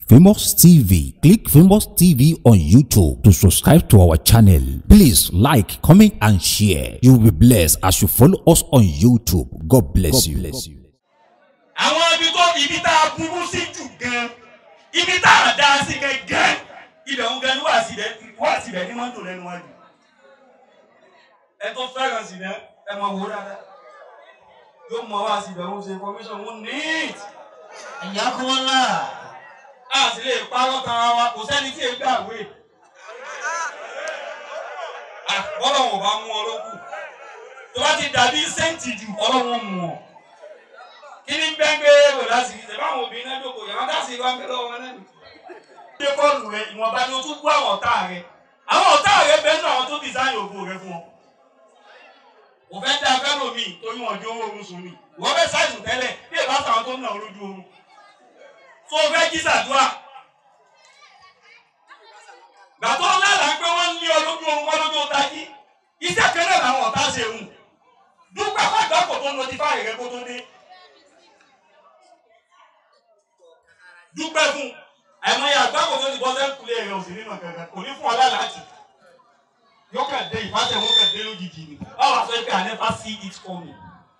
Famous TV. Click Famous TV on YouTube to subscribe to our channel. Please like, comment, and share. You will be blessed as you follow us on YouTube. God bless you. àwọn ibi tó ibi tá a burú sí jù gan ibi tá a dá sí gan ibẹ̀ ń gan ní wà sí bẹ́ẹ̀ wà sí bẹ́ẹ̀ ní mọ́tò lẹ́nu wájú ẹ tó fẹ́ràn sí náà ẹ mọ̀ wò dáadáa yóò mọ̀ wá sí bẹ́ẹ̀ ń ṣe information wọn neat ìyá kọ́lá a sì lè parọ́ tara wa kò sẹ́ni tí èé gbàgbé ọlọ́run ò bá mú ọ lókù tó bá ti dàbí sẹ́ǹtì jù ọlọ́run mú ọ kí ni bẹ́ẹ̀ gbé wò láti ṣe báwọn obìnrin náà jókòó yàrá dá sí ìwà ń bẹ lọ́wọ́ wọn náà ni. ṣé kọ́ọ̀lù rẹ ìwọ̀nba ni o tún bú àwọn ọ̀tá rẹ àwọn ọ̀tá rẹ bẹ́ẹ̀ náà àwọn tó design ògo rẹ fún ọ. kò fẹ́ dá fẹ́ lómi torí wọn jó owó oorun sùn mi wọ́n fẹ́ ṣàìsùn tẹ́lẹ̀ bí èèbá sàwọn tó ń nà ó lójú oorun. tó o fẹ́ jí sàdúrà. gbàtọ́ lára pé wọ́n ń lé ọ lójú oorun wọ́n lójú ọ̀tá yí iṣẹ́ kẹ́lẹ́ làwọn ọ̀tá ṣe hùn dúpẹ́ fàgbà kò tó notify rẹ kó tó dé. dúpẹ́ fún àìmọye àgbákò tó ti bọ́ sẹ́kùlé rẹ̀ òsì nínú kankan kò ní fún ọ lálàájì yóò kàn dé ìfàsẹ̀ wọn kàn dé lójijì ni báwo àṣọ ìpè I never see it coming.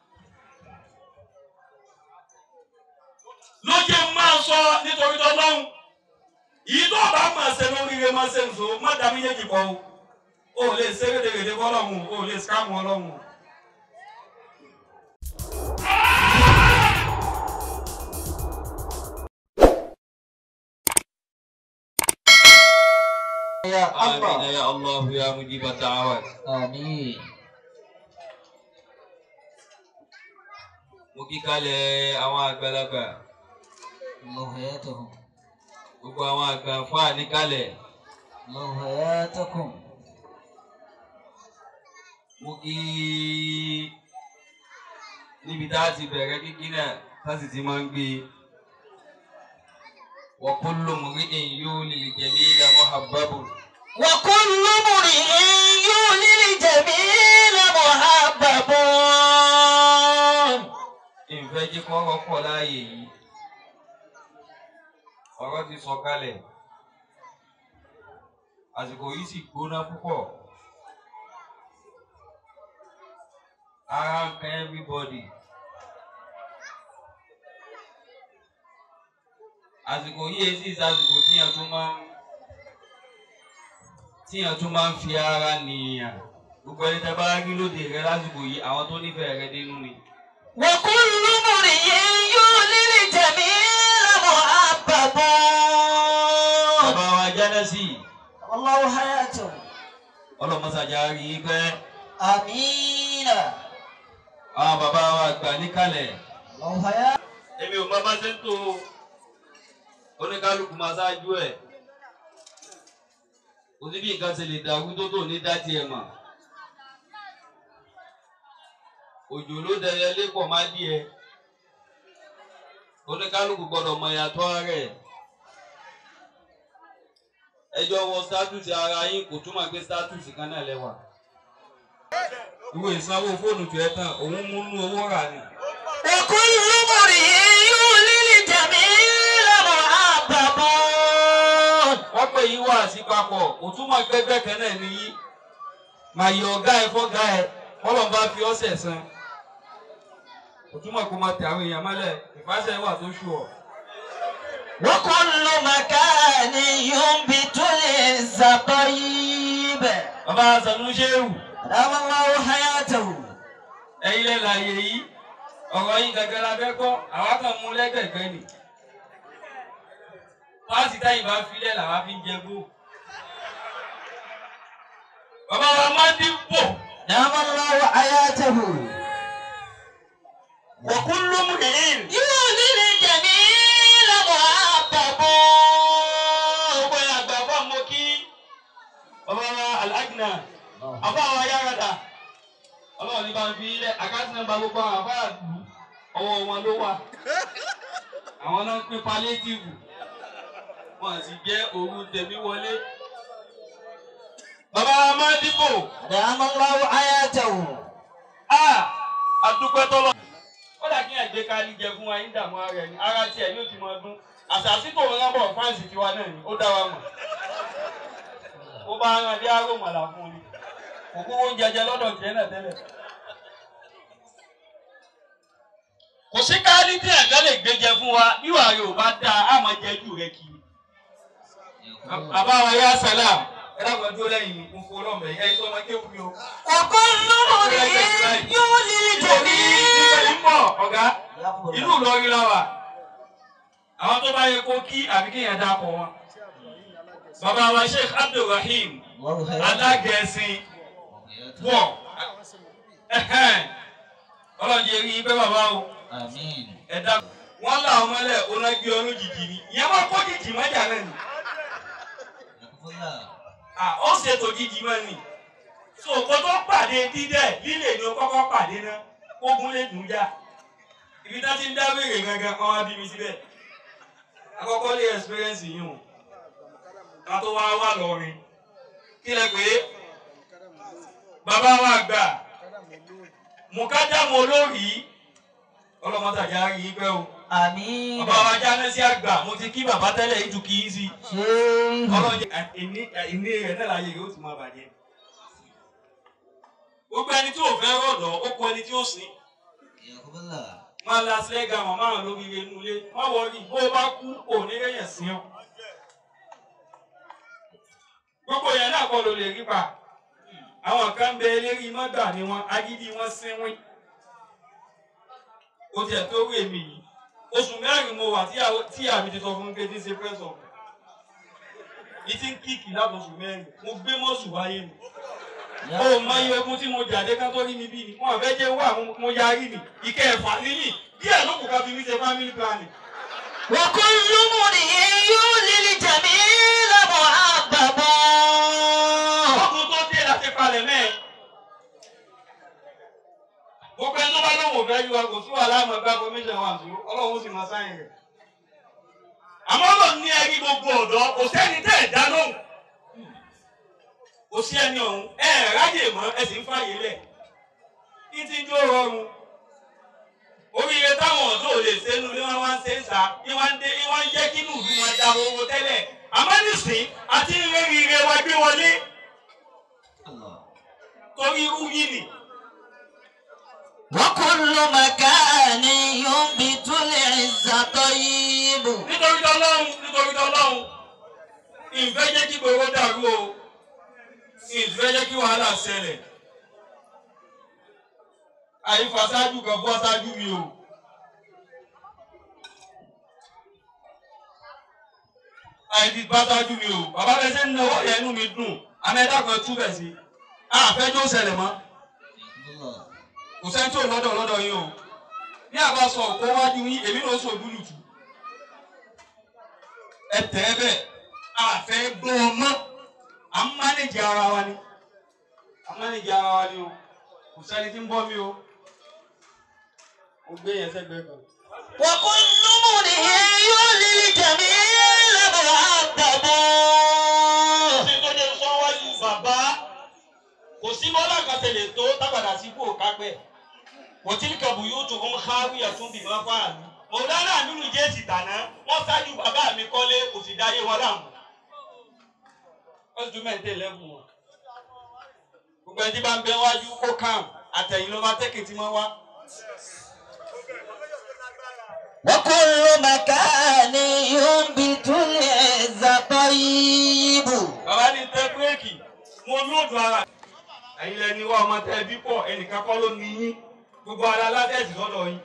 ló jẹ́ máa sọ nítorí tọ́lọ́hún yìí tó bá máa ṣe lóríire máa ṣe nìṣó má dá méjèèjì pọ̀ o ò lè ṣe rédèrèdè fọlọ́hún o ò lè skámù ọlọ́hún. ya آمين Allah يا الله يا مجيب الدعوات àmín mo kí kalẹ̀ àwọn àgbàlagbà Allah hayatuhum gbogbo àwọn àgbà fún àníkálẹ̀ Allah hayatakum mo kí níbi tá a ti bẹ̀rẹ̀ kíkí náà tá a sì ti máa ń gbé wa kullu mri'in yuli al-jamila muhabbabu wa kullu mri'in yulil jamila muhabbabun ìfẹ́ jí kọ́kọ́ pọ̀ láàyè yìí ọ̀rọ̀ ti sọ kalẹ̀ àsìkò yìí sì gbóná púpọ̀ ara ń kan everybody àsìkò yìí èsì ìsàsìkò tíyàn tún máa ń tíyàn tún máa ń fi ara nìyàn gbogbo ẹni tẹ́ bá rí lóde rẹ lásìkò yìí àwọn tó nífẹ̀ẹ́ rẹ dénú ni. wa kullu mri'in yulil jamila muhabbabun bàbá wa jẹ́nẹ́sì Allah hayatuhum ọlọ́mọsàjà rí i pẹ́ amina àwọn bàbá wa gbà níkàlẹ̀ Allah hayatuhum èmi ò mọ bá ṣe ń tó oníkálukú máa ṣáájú ẹ̀ kò sí bí nǹkan ṣe lè dàrú tó tó ní dá tiẹ̀ mọ̀ òjò ló dẹyẹ lépọ̀ má díẹ̀ oníkálukú gbọ́dọ̀ mọ ìyàtọ̀ ara ẹ̀ ẹjọ́ wọ status ara yín kò túmọ̀ pé status kan náà lẹ́wà ìwé ìsanwó fóònù tó ẹ tán òun múnú owó rà ni. وكل امرئ يولي الجميل محبب wọ́n pè yín wá sí papọ̀ kò túmọ̀ gbẹgbẹ́ kan náà nìyí màá yọ ọ̀gá ẹ fọ́gá ẹ kọ́lọ̀ bá fi ọ́sẹ̀ san kò túmọ̀ kó máa tẹ àwọn èèyàn mọ́lẹ̀ ìfàsẹ̀ wà tó ṣù ọ́. وكل مكان ينبت الزطيب bàbá sanu ṣéwù دام الله حياته ẹ̀yin lẹ́ láàyè yìí ọ̀rọ̀ yín gẹ́gẹ́ la fẹ́ gbọ́ àwa kan mú lẹ́gbẹ̀gbẹ́ ni pàṣẹ táyìn bá filẹ̀ làwa fi ń jẹ gbó. bàbá wa máa ń dín bò. دام الله حياته وكل امرئ يولي الجميل محبب gbogbo ẹ̀ àgbà bá mọ kí bàbá wa alágìnà àbá wa yáradà ọlọ́run ní bá ń fi ilẹ̀ àkáǹtì nọ́mbà gbogbo àwọn afáàlú ọwọ́ wọn ló wà àwọn náà ń pín palétíìfù wọn sì jẹ́ òru tèmi wọlé. bàbá wa máa dìbò دام الله حياته a àdúpẹ́ tọ́lọ̀. ó dà kí ẹ̀gbẹ́ ká ní jẹ fún wa ń dààmú ara ẹni ara tiẹ̀ yóò ti máa dún àṣàṣì tó ń rábọ̀ fáǹsì tiwa náà ni ó dá wa mọ̀ ó bá rán dé aró màlà fún ni kò kó oúnjẹ jẹ lọ́dọ̀ tiẹ̀ náà tẹ́lẹ̀. kò sí káálí tí ẹ̀ka lè gbé jẹ fún wa bí wàá rẹ̀ ò bá dáa á máa jẹ jù rẹ kiri. bàbá wa yá sálàm ẹ dàgbà dúró lẹ́yìn mi fún ọlọ́mọ ẹ̀yà ẹ̀yìn tó máa ké fún mi o. وكل مريء يولي الجميل ń bọ̀ ọ̀gá inú Ìlọrin la wà àwọn tó bá yẹ kó kí àbí kéèyàn dákọ̀ wọn. bàbá wa Sheikh Abdulrahim alágẹ̀ẹ́sìn wọ̀ ọlọ́run jẹ́ rí pé bàbá o آمين ẹ̀dá wọn là ọmọ ẹlẹ́ onágbé ọdún jìjì ni ìyẹn wọn kó jìjì mọ́jà náà ni Ah, ó ṣètò jìjì mọ́ ni so kó tó pàdé dídẹ̀ lílè ni ó kọ́kọ́ pàdé náà kógun lè dùn já ibi tá ti ń dá wèrè gangan kan wá bí mi síbẹ̀ àkọ́kọ́ lè experience yìí o ká tó wá wà lọ́rin kí lẹ pé bàbá wa gbà mùkájàmù olórí ọlọ́mọtàjà rí i pẹ́ o آمين bàbá wa jáde sí àgbà mo ti kí bàbá tẹ́lẹ̀ yìí ju kí í sí شيخ ọlọ́jẹ ìní ìní rẹ̀ náà láyé yóò ti máa bàjẹ́ gbogbo ẹni tí ò fẹ́ rọ̀dọ̀ ó kọ ẹni tí ó sìn máa la sílẹ̀gà màmá rẹ̀ lórí inú ilé má wọrí bó o bá kú òní rẹ̀yẹ̀ sí ọ gbogbo yẹn náà kọ́ ló lè rí pa àwọn kan bẹ eléri mọ́gbà ni wọn agídí wọn sínwín ó tiẹ̀ tó rí èmi yìí oṣù mẹ́rin mo wà tí àw- tí àmì ti sọ fún mi pé tí ń ṣe pẹ́sọ̀ yìí ti ń kíkì láti oṣù mẹ́rin mo gbé mọ́sù wáyé mi ó mọ iye ogun tí mo jàdé ká tó rí mi bí ni wọn àfẹ́ jẹ́ wà mo- mo yarí ni ìkẹ́ ẹ̀fà níyì díẹ̀ ló kù ká fi mí ṣe family planning. وكل مريء يولي الجميل محببا ọkùnrin tó dé láti palẹ̀ mẹ́ẹ̀. gbogbo ẹni tó bá lóun ò fẹ́ yíwa kò sí wàhálà àmọ́ gba commission wà tó ọlọ́run sì máa sáyìn rẹ̀. àmọ́ lọ ní ẹrí gbogbo ọ̀dọ́ kò sẹ́ni tẹ́ ẹ̀ dá lóhùn. kò sí ẹni ọ̀hún ẹ ẹ̀ ráyè mọ́ ẹ sì ń fàyè lẹ̀. ní ti jó rọrùn. oríire táwọn ọ̀dọ́ ò lè ṣe nu ni wọ́n wá ń ṣe ń sá ní wọ́n ń dé ní wọ́n ń jẹ́ kí inú ìlú máa da owó tẹ́lẹ̀. àmọ́ nísìnyí àti ìrírí ire wa gbé wọlé torí irú yìí nì. وكل مكان ينبت العز طيب nítorí tọ́lọ́hún nítorí tọ́lọ́hún ìfẹ́ jẹ́ kí gbogbo dàrú o ìfẹ́ jẹ́ kí wàhálà ṣẹlẹ̀ àyífasájú kan bọ́ sájú mi o. àyífasájú mi o bàbá bẹ ṣe ń náwó yẹn inú mi dùn amẹ́dá kan túbẹ̀ sí àfẹ́jọ́ ṣẹlẹ̀ mọ́ kò sẹ́ni tí ò lọ́dọ̀ lọ́dọ̀ yín o ní àbá sọ òkú wájú yín èmi ló sọ òdúlùtù ẹ tẹ́ ẹ bẹ́ẹ̀ àfẹ́ gbọ́ ọ mọ́ à ń mánéjì ara wa ni à ń mánéjì ara wa ni o kò sẹ́ni tí ń bọ́ mi o mo gbé yẹn sẹ́gbẹ̀ẹ́ kan. وكل مريء يولي الجميل محببا ṣé tó dé sọ wájú bàbá kò sí bọ́lá kan ṣe lè tó tábàdà sí kò kápẹ́ kò tí kẹ̀bù yóò tún ń káwí ẹ̀tún bì máa fà mí. mọ̀lánà nínú jésì tàná wọ́n ṣáájú bàbá mi kọ́lé kò sì dáyé wọn láàmú. wọ́n sì tún mẹ́ǹtẹ́ lẹ́bùn wọn. gbogbo ẹni tí bá ń bẹ wájú kó kàn àtẹ̀yìn ló máa tẹ́kì tí wọ́n wá. وكل مكان ينبت العز طيب bàbá ní tẹ bírèkì mo lóòdù ara. ẹ̀yin lẹni wá ọmọ tẹ bí pọ̀ ẹnìkan kọ́ ló ní yín gbogbo ara látẹ̀sí lọ́dọ̀ yín.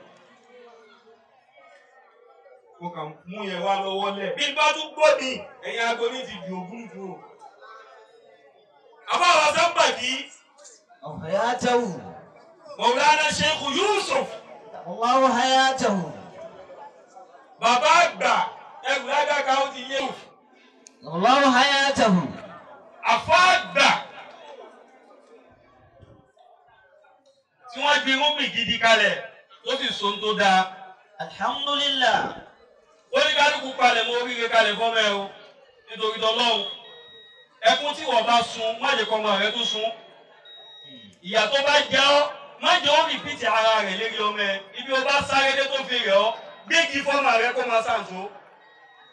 mo kàn mú yẹn wá lọ́wọ́ lẹ̀. bí n bá tún gbọ́ ni ẹ̀yin aago ní ti di ògún dùn o. àbá àwọn sábà kí حياته mọ̀wúlánà sheikh yusuf الله حياته bàbá àgbà ẹgbẹ́ lágàkà ó ti yé الله حياته àfọ́ àgbà tí wọ́n gbin irúgbìn gidi kalẹ̀ tó sì so tó dáa. الحمد لله oníkálukú palẹ̀ mọ́ oríire kalẹ̀ fọ́mọ ẹ o nítorí tọ́lọ́hún ẹkún tí wọ́n bá sun má jẹ́ kọ́mọ rẹ tó sun ìyà tó bá jẹ́ ọ́ má jẹ́ ó rìpíìtì ara rẹ̀ lérí ọmọ ẹ ibi o bá sáré dé tó fi rẹ̀ ọ́ gbégi fọ́mọ rẹ kó máa ṣàǹtó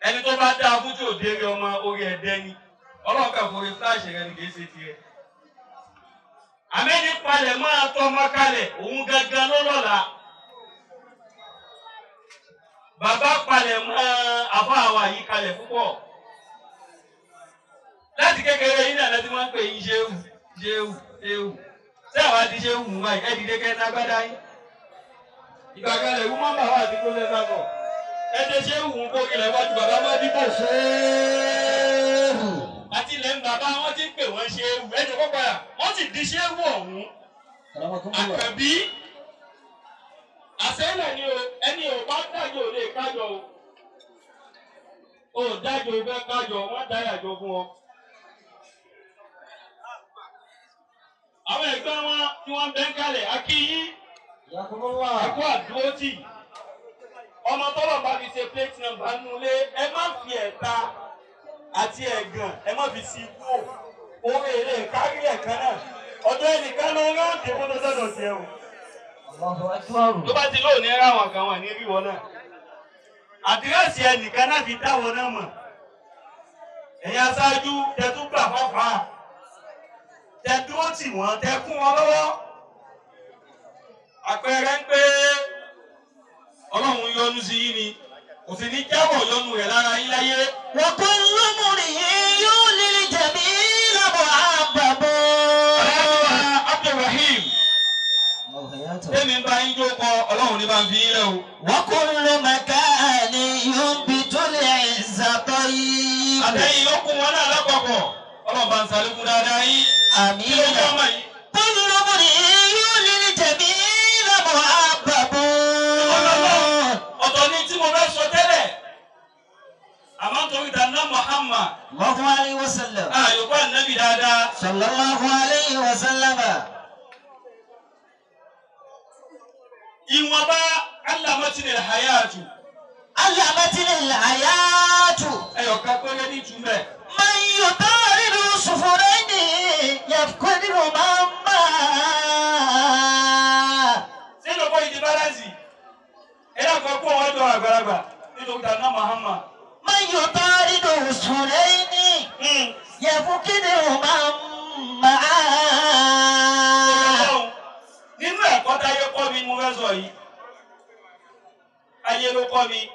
ẹni tó bá dáa fún tí ò déré ọmọ orí ẹ̀dẹ́ ni ọlọ́run kà fún orí fúláṣì rẹ ni kì í ṣe tiẹ̀. àmẹ́ni palẹ̀ máa tọ́ ọmọ kalẹ̀ òun gangan ló lọ́la. bàbá palẹ̀ máa àfọ àwa yìí kalẹ̀ púpọ̀. láti kékeré yín náà lẹ́tí wọ́n ń pè yín ṣéwù ṣéwù ṣéwù tí àwa ti ṣéwù mú báyìí ẹ̀ dìde kẹta gbádá yín. ìgbà kan lè wú mọ́mọ́ àwọn àti kó lẹ́sà bọ̀ ẹdẹ ṣe ń wù ú kó ilẹ̀ wájú bàbá má dìbò ṣéèwù. àti ilẹ̀ ń bàbá wọn ti ń pè wọ́n ṣéèwù ẹ̀jẹ̀ kó padà wọ́n sì di ṣéèwù ọ̀hún. àkàbí àṣẹ́lẹ̀ ni o ẹni ò bá dájọ́ ò lè kájọ o. o dájọ́ o fẹ́ kájọ wọ́n dá yàjọ fún ọ. àwọn ẹ̀gbọ́n wọn tí wọ́n bẹ́ ń kalẹ̀ akíyí ẹ̀kọ́ àdúró tì ọmọ tọ́lọ̀ bá fi ṣe plate number nulẹ̀ ẹ má fi ẹ̀ta àti ẹ̀gàn ẹ má fi sí ikú o orí èrè kárí ẹ̀kan náà ọjọ́ ẹnìkan ló ń rántí kó tó sọ̀dọ̀ sí ẹ o. tó bá ti lóòní ẹ ráwọn kan wà ní ríwọ náà àdírẹ́sì ẹnìkan náà fi dáwọ náà mọ̀ ẹ̀yin aṣáájú tẹ tún gbà fọ́fà tẹ dúró tì wọ́n tẹ kún wọn lọ́wọ́ àpẹẹrẹ ń pé ọlọ́run yọ́nú sí yín ni kò sì ní jábọ̀ yọ́nú rẹ̀ lára yín láyé. وكل امرئ للجميل محبب aláàbíwá abdulrahim tẹ́mi bá yín jó kọ ọlọ́run ní bá ń fi yín lẹ́ o. وكل مكان ينبت العز طيب àtẹ̀yìn ló kún wọn náà lápapọ̀ ọlọ́run bá ń sàlékún dáadáa yín. kí ló آمين jẹ́ ọmọ yìí. كل امرئ للجميل محبب ọ̀tọ̀ ni tí mo fẹ́ sọ tẹ́lẹ̀ àmọ́ torí dáná muhammad الله عليه وسلم àyùkọ́ ànábì dáadáa. صلى الله عليه وسلم ìwọ̀nba alámọ́tìnì hayatu علمتني الحياة ẹ̀yọ̀ká péré ní ìtumẹ̀. من يطارد صفرين يفقد مما sínú kó ìdí bálánsì ẹ̀rọ kan kó wọn jọ àgbàlagbà nítorí dáná muhammad. من يطارد صفرين يفقد مما Ọlọ́run, nínú ẹ̀kọ́ táyé kọ́ mi ni mo fẹ́ sọ yìí ayé ló kọ́ mi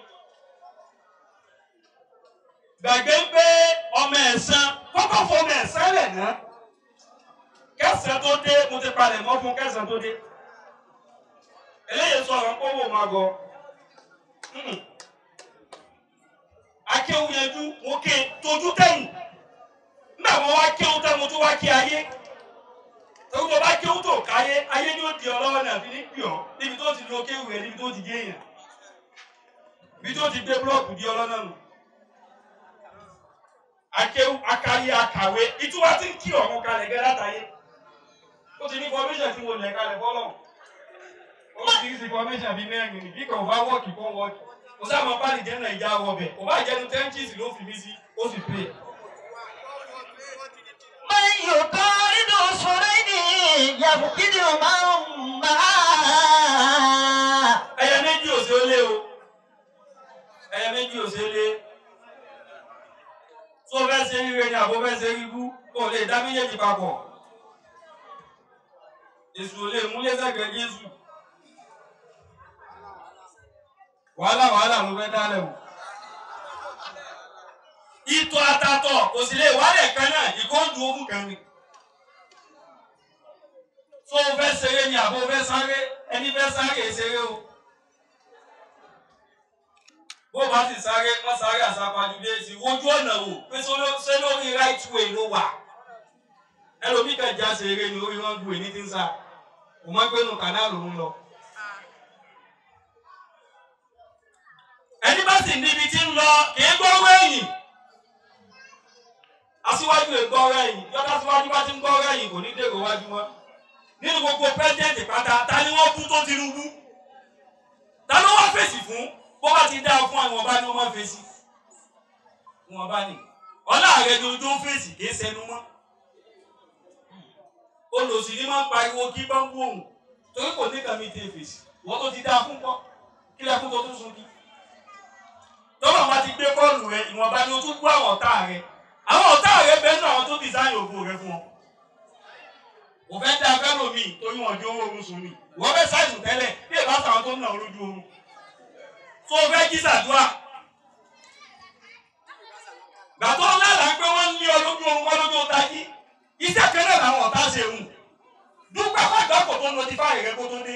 gbàgbé pé ọmọ ẹ̀sán kọ́kọ́ fọ ọmọ ẹ̀sán lẹ̀ ná kẹsàn tó dé mo ti palẹ̀ mọ́ fún kẹsàn tó dé eléyìí sọ̀rọ̀ kó wò má gọ akéwu yẹjú mo ké tójú tẹ̀yìn nígbà mo wá kéwu tẹ́ mo tún wá ké ayé torí tó bá kéwú tó káyé ayé ni ó di ọlọ́wọ́ náà fi ní pì ọ́ níbi tó ti lo kéwú rẹ̀ níbi tó ti gé èèyàn níbi tó ti gbé búlọ́ọ̀kù di ọlọ́nà nù. akéwú akáyé akàwé ìtura ti ń kí ọ̀run kalẹ̀ gẹ́ látàyé ó ti ní formation tí mo lẹ̀ kalẹ̀ bọ́lọ̀ ó ti ní formation bíi mẹ́rin ní bí kò bá wọ́ọ̀kì kó wọ́ọ̀kì kò sáà bá lè jẹ́ nàìjà wọ̀bẹ̀ kò bá jẹ́nu tẹ́ńtìsì ló fi mí sí ó sì pè é. من يطارد صفرين يفقد مما ẹyẹ méjì ò sí ó lé o ẹyẹ méjì ò sí ó lé tó fẹ́ ṣe ríre ni àbó fẹ́ ṣe ríbú kò lè dá méjèèjì papọ̀ èṣù ò lè múlé sẹ́gbẹ̀ẹ́ Jésù wàhálà wàhálà ló fẹ́ dálẹ̀ o ìtọ̀ àtàtọ̀ kò sì lè wálẹ̀ kan náà ìkóńdù ogún kan ni tó fẹ́ ṣeré ni àbó fẹ́ sáré ẹni fẹ́ sáré ṣeré o bó bá sì sáré wọ́n sáré àsápajúdé sí wojú ọ̀nà wò pé ṣé lórí right way ló wà ẹlòmíì kan já ṣeré ni orí wọn gbé ní ti ń sá kò mọ̀ pé nù kànáà lòún lọ. ẹni bá sì níbi tí ń lọ kì í gbọ́rọ̀ ẹ̀yìn aṣíwájú lè gbọ́rọ̀ ẹ̀yìn yọ́tá síwájú bá ti ń gbọ́rọ̀ ẹ̀yìn kò ní dèrò wájú wọn nínú gbogbo pẹ́sidẹ̀ntì pátá ta ni wọ́n bú tó Tinubu ta ló wá fèsì fún bó bá ti dá fún àwọn ọba ni wọ́n máa fèsì wọn bá ní ọlá rẹ ni ojú ń fèsì kì í sẹnu mọ́ olùsí ni máa ń pariwo kí bá ń wú òun torí kò ní kàmí tẹ fèsì wọ́n tó ti dá fún kọ́ kí lẹ́kún tó tún sun kí tọ́lọ̀ bá ti gbé kọ́ọ̀lù rẹ ìwọ̀nba ni o tún gbọ́ àwọn ọ̀tá rẹ àwọn ọ̀tá rẹ bẹ́ẹ̀ nínú àwọn tó design ògo rẹ fún ọ. kò fẹ́ dá fẹ́ lómi torí wọn jó owó oorun sùn ni wọ́n fẹ́ ṣàìsùn tẹ́lẹ̀ bí èbá sàwọn tó ń nà ó lójú oorun. tó o fẹ́ jí sàdúrà. gbàtọ́ lára pé wọ́n ń lé ọ lójú oorun wọ́n lójú ọ̀tá yìí iṣẹ́ kẹ́lẹ́ làwọn ọ̀tá ṣe hùn dúpẹ́ fàgbà kò tó notify rẹ kó tó dé.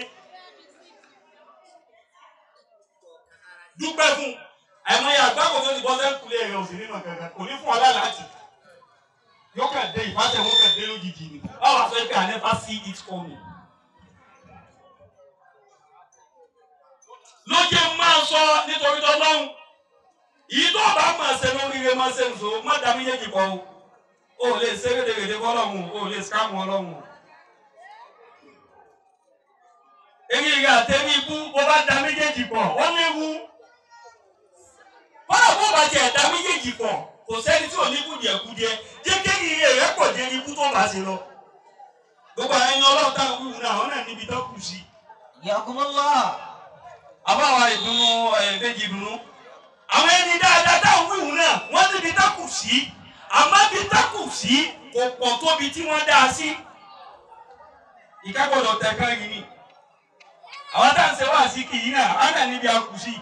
dúpẹ́ fún àìmọye àgbákò tó ti bọ́ sẹ́ńkulé rẹ̀ ò sí nínú kankan kò ní fún ọ lálàájì yóò kàn dé ìfàsẹ̀ wọn kàn dé lójijì ni báwo a sọ pé I never see it coming. lóye máa sọ nítorí tọ́lọ́hún yìí tó bá máa ṣe lóríire máa ṣe nìṣó má dá méjèèjì pọ̀ o ò lè ṣe rédèrèdè fọlọ́hún o ò lè ṣàmù ọlọ́hún. eré ìrìn àtẹ̀rí ibú bó bá dá méjèèjì pọ̀ wọ́n léwu bọ́lá bó bá tiẹ̀ dá méjèèjì pọ̀ kò sẹ́ni tí ò ní kùdìẹ̀kùdìẹ̀ jẹ́kẹ́rì rẹ̀ pọ̀ jẹ́ ibú tó bá ṣe lọ. gbogbo àwọn ẹni ọlọ́run táwọn wíwú náà àwọn náà níbi tó kù sí. Yakumullah. àbáwa ìdùnnú ẹ̀ẹ́dẹ́jì ìdùnnú. àwọn ẹni dáadáa táwọn wíwú náà wọ́n níbi tó kù sí. àmọ́ bí tó kù sí kò pọ̀ tóbi tí wọ́n dá a sí. ìkágbọ́dọ̀ tẹ̀ kán yìí ni. àwọn táwọn ṣe wá sí kì í náà àwọn náà níbi a kù sí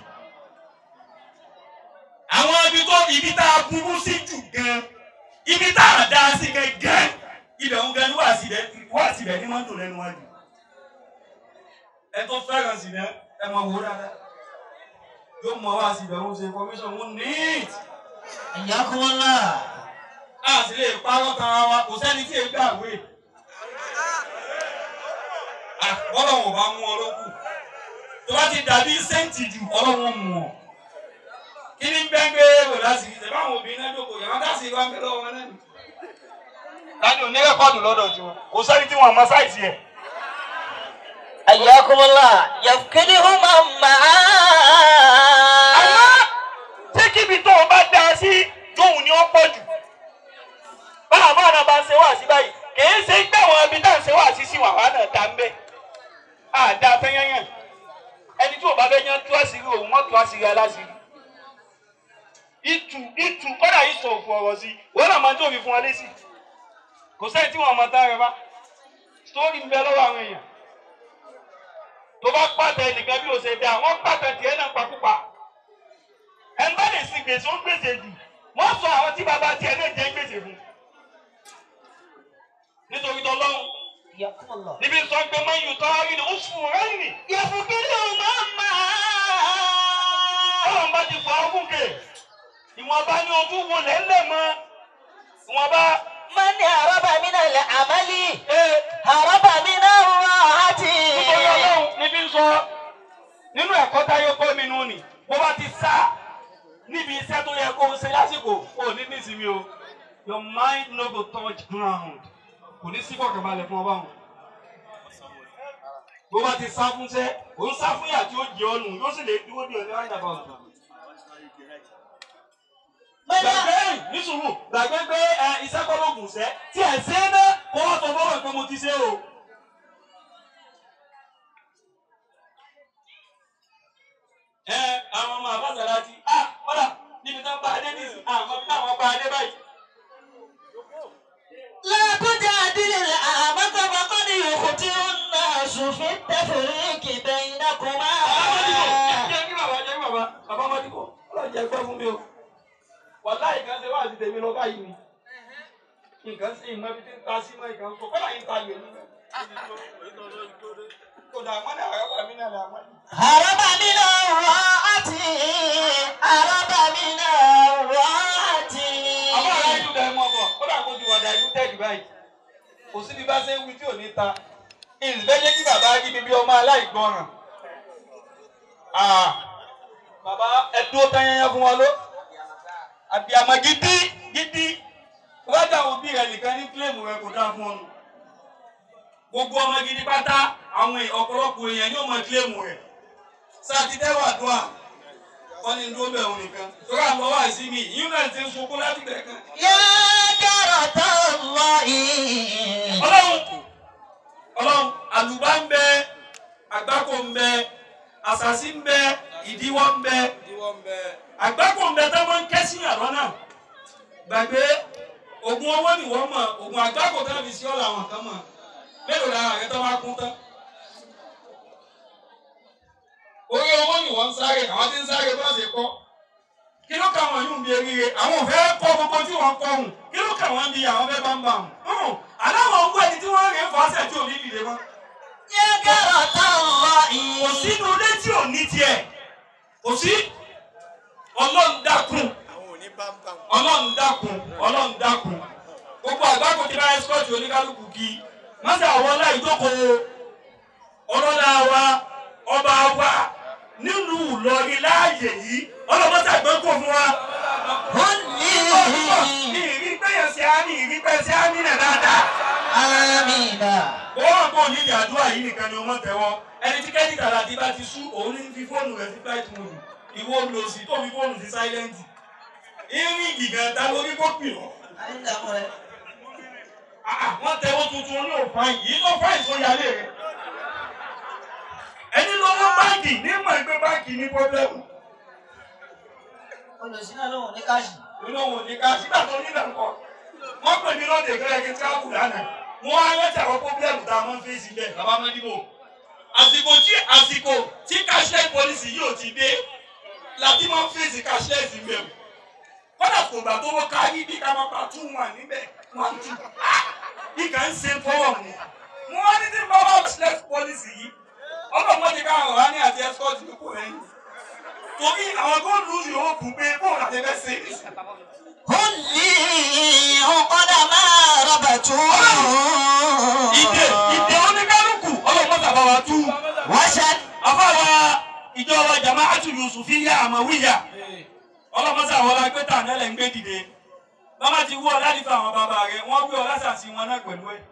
àwọn ibi tó ibi tá a burú sí jù gan ibi tá a dá sí gẹ́gẹ́ ibẹ̀ ń gan ní wàásì rẹ̀ wàásì rẹ̀ ní wọ́n ń dùn lẹ́nu wájú ẹ tó fẹ́ràn sí rẹ̀ ẹ mọ̀ wò dáadáa yóò mọ wàásì rẹ̀ ń ṣe information wọn neat Yakumullah. a sì lè parọ́ tara wa kò sẹ́ni tí ègbé àwé ọlọ́run ò bá mú ọ lókù tó bá ti dàbí sẹ́ǹtì jù ọlọ́run mú ọ kí ni bẹ́ẹ̀ gbé wò láti ṣe báwọn obìnrin náà jókòó yàrá dáṣe wá ń bẹ lọ́wọ́ wọn náà nì. láti òní rẹ́kọ̀dù lọ́dọ̀ tí wọn kò sẹ́ni tí wọ́n mọ sáìsì ẹ̀. Ayakumullah. Yafkiduhum amma. àmọ́ tí kíbi tó o bá dá a sí tóun ni ó pọ̀ jù. báwa báwa náà bá ń ṣe wá sí báyìí kìí ṣe gbé àwọn ibi tá à ń ṣe wá sí sí wàhálà náà dá ń bẹ́. àdá fẹ́yányàn ẹni tí ò bá fẹ́ yán tú àṣírí òun wọ́n tú àṣírí aláṣírí ìtù ìtù kọ́dà yìí sọ òfò ọ̀rọ̀ sí wọ́n náà máa ń tóbi fún wa lé sí kò sẹ́ni tí wọ́n máa tá rẹ bá sítórì ń bẹ lọ́wọ́ àwọn èèyàn tó bá pàtẹ nìkan bí o ṣe dá wọ́n pàtẹ tiẹ̀ náà pakúpa ẹni bá lè sin gbèsè ó gbèsè jù wọ́n sọ àwọn tí bàbá tiẹ̀ náà jẹ́ gbèsè fún nítorí tọ́lọ́hún Yakumullah. níbi sọ pé máa ń yù tọ́ rí ni ó sùn rẹ́ nì Yafkiduhum amma. ọlọ́run bá ti fọ ọkùn kè ìwọ̀nba ni ojú wo lẹ́lẹ̀ mọ́ ìwọ̀nba Man haraba min al-amali. ee. Haraba min ar-rahati. nítorí ọlọ́run níbi ń sọ nínú ẹ̀kọ́ táyé kọ́ mi nù ni bó bá ti sá níbi iṣẹ́ tó yẹ kó o ṣe lásìkò o ní nísìmí o your mind no go touch ground kò ní sí kọ̀kànbalẹ̀ fún ọba wọn. bó bá ti sá fún sẹ́ ò ń sá fún yà tí ó jẹ ọ́ nù yóò sì lè dúró di ọ̀nà ìdàgbà ọ̀tún. gbàgbé ní sùúrù gbàgbé pé ẹ iṣẹ́ kọ́ ló gùn sẹ́ tí ẹ̀ ṣe é ná kó wọ́n tó fọwọ́ pé mo ti ṣe o. ẹ àwọn ọmọ àbáṣàlá ti a kọ́dà níbi tó ń bá adé nìsí àwọn bí táwọn bá adé báyìí. لا تجادل الأعمى فقد يخطئ الناس في التفريق بينكما. jẹ́ kí bàbá jẹ́ kí bàbá bàbá máa dìbò ọlọ́run jẹ́ gbọ́ fún mi o. wàláì kan ṣe wá àti tèmi lọ báyìí ni. nǹkan sí ìmọ̀ ibi tí ń ta sí mọ́ ìkan sọ kọ́dà yìí ń ta yè ní. kò dà mọ́ ní àrọ́bà mi náà là wọ́n. هرب من الراءة هرب من الراءة àbá ara ìlú dẹ̀ mọ́ bọ̀ kódà kó ti wà dà ìlú tẹ̀lé báyìí. kò sí bí bá ṣe ń wí tí ò ní ta. ìfẹ́ jẹ́ kí bàbá rí mi bí ọmọ aláìgbọràn. Ah, bàbá ẹ dúró tán yẹn fún wa ló. àbíàmọ gidi gidi wájà òbí rẹ nìkan ní kílèmù rẹ kò dáa fún ọ nù. gbogbo ọmọ gidi pátá àwọn èèyàn- ọ̀pọ̀lọpọ̀ èèyàn ní ọmọ kílèmù rẹ. sátidẹ́wà dùà wọ́n ní dúró bẹ̀rù nìkan. torí àwọn wá sí mi yìí náà ti ń sunkún láti bẹ̀rẹ̀ kan. يا كرة الله ọlọ́run ọlọ́run àlùbá ń bẹ àgbákò ń bẹ àṣàṣì ń bẹ ìdíwọ́ ń bẹ àgbákò ń bẹ tó máa ń kẹ́sí àlọ́ náà gbàgbé oògùn owó ni wọ́n mọ̀ oògùn àgbákò tó fi sí ọ̀la àwọn kan mọ̀ mélòó lára rẹ tó bá kún tán. orí owó ni wọ́n ń sáré àwọn tí ń sáré bá ṣe kọ́ kí ló kà wọ́n yóò bí eríire àwọn ò fẹ́ kọ́ gbogbo tí wọ́n kọ́ hùn kí ló kà wọ́n bí àwọn fẹ́ bá ń bà hùn aláwọ̀ owó ẹni tí wọ́n rìn fàṣẹ tí ò ní dìde mọ́ يكرة الله kò sínú ilé tí ò ní tiẹ̀ kò sí ọlọ́run dákun ọlọ́run dákun ọlọ́run dákun gbogbo àgbákò tí bá ẹ́síkọ́ọ̀tì oníkálukú kí mọ́sá àwọn ọlá ìjókòó ọlọ́lá wa ọba wa nínú Ìlọrin láàyè yìí ọlọ́mọ́sá gbẹ́kò fún wa. ní ìrí pẹ́yẹ sí á ní ìrí pẹ́yẹ sí á ní nà dáadáa. آمين Bọ́wọ́n kò ní ìdí àdúrà yìí nìkan ni wọ́n tẹ̀wọ́. Ẹni tí kẹ́díkà láti bá ti sú, òun ní fi fóònù rẹ̀ sí flight mode. Ìwọ lò sí tó fi fóònù sí silent. Irin gìgàn ta lórí kó pè ọ́. Ah, ah, Wọ́n tẹ̀wọ́ tuntun ní òfáìn. Yìí tó fáìn tó yálé rẹ̀. Ẹni lọ́wọ́ báńkì ní mọ̀ ẹgbẹ́ báńkì ní pọ́blẹ́mù. olùsínà lóhùn ní káàṣì. Olóhùn ní ká sígbà tó nílẹ̀ ńkọ́. Wọ́n pè mí lóde ìgbẹ́rẹ́ kí tíráàbù lánàá. Wọ́n á rántí àwọn pọ́blẹ́mù tá a máa ń fèsì bẹ́ẹ̀. Bàbá Mọ́díbò. Àsìkò tí àsìkò tí cashless policy yóò ti dé láti máa ń fèsì cashless ń bẹ̀rù. Kọ́dà kò gbà tó wọ́n kárí bí ká máa pa two one níbẹ̀ one two. Bí kà ń ṣe fọ́wọ́ mu. Mo wá ní tí n bá wá cashless policy yìí. Ọlọ́mọ ti ká àwọn ọ̀rá ní àti escort ló kò rẹ́yìn. Torí àwọn góòlù yóò bù pé bóòlù àti ẹgbẹ́ ṣe é nìyí. قل لي قد ما ربطوا ìdè ìdè oníkálukú ọlọ́mọdé àbáwá tú. وشد afáwa ìjọba jamaatu yusufiya amawiya ọlọ́mọdé àwọn alágbètà nílẹ̀ ń gbé dìde. bàbá ti wú ọ láti fa àwọn bàbá rẹ wọ́n wí ọ lásàsì wọn náà pẹ̀lú ẹ̀.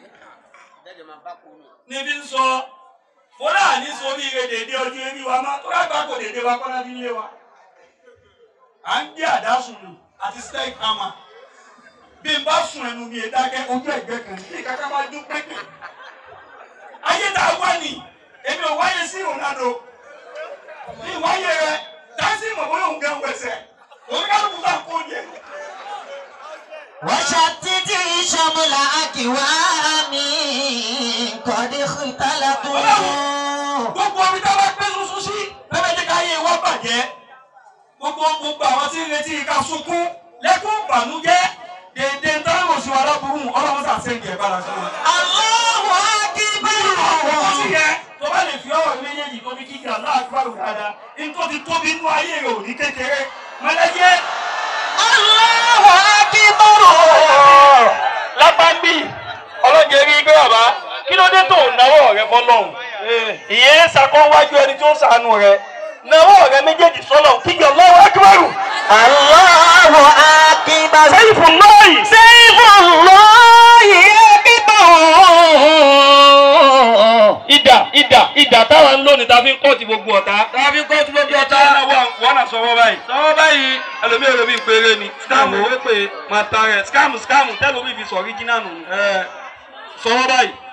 níbi ń sọ fúlàní sórí ire dèdè ojú eré wa má tó lágbà kò dèdè wa kọ́ná nílé wa. à ń gbé àdásùn nù àti steak hammer bí n bá sùn ẹnu mi ìdákẹ́ ojú ẹ̀gbẹ́ kan ní kàkà máa dún pépè. ayé tá a wá ní èmi ò wáyé sí Ronaldo ní ìwáyé rẹ dáńsì mọ̀ bóyá òun gan wẹsẹ̀ òun kálukú bá kó jẹ. وشتت شمل أكوام قد اختلطوا gbogbo omi tá a bá gbé sunsun sí bẹ́ẹ̀ jẹ́ ká yé wa bàjẹ́ gbogbo gbogbo àwọn tí ń retí ká sunkún lẹ́kún ìbànújẹ́ dèdè ń tán lòsùn aláburú ọlọ́run sà sẹ́ǹdì ẹ̀ bára sí wọn. الله Ó sì أكبر yẹ tó bá lè fi ọ̀rọ̀ méjèèjì tó ní kíkì aláàgbàrò dáadáa ní tó ti tóbi inú ayé rẹ̀ ò ní kékeré mọ́lẹ́jẹ́ الله أكبر lápámbì ọlọ́jẹ́ rí gbé bàbá kí ló dé tó náwó rẹ fọlọ́hún ìyẹn ṣàkóńwájú ẹni tó ń ṣàánú rẹ náwó rẹ méjèèjì sọ́lọ̀ kíkì Allahu akbaru الله أكبر sẹ́yìn fún lọ́ọ̀yì سيف الله أكبر ìdà ìdà ìdà táwa ń lónìí tá a fi ń kọ́ọ̀tì gbogbo ọ̀tá. tá a fi ń kọ́ọ̀tì gbogbo ọ̀tá. wọ́n náà sọ̀rọ̀ báyìí. sọ̀rọ̀ báyìí ẹlòmíì ẹlòmíì péré ni. scam owó pé máa ta rẹ̀ scam scam tẹ́lómi fi sọ original nù. sọ̀rọ̀ báyìí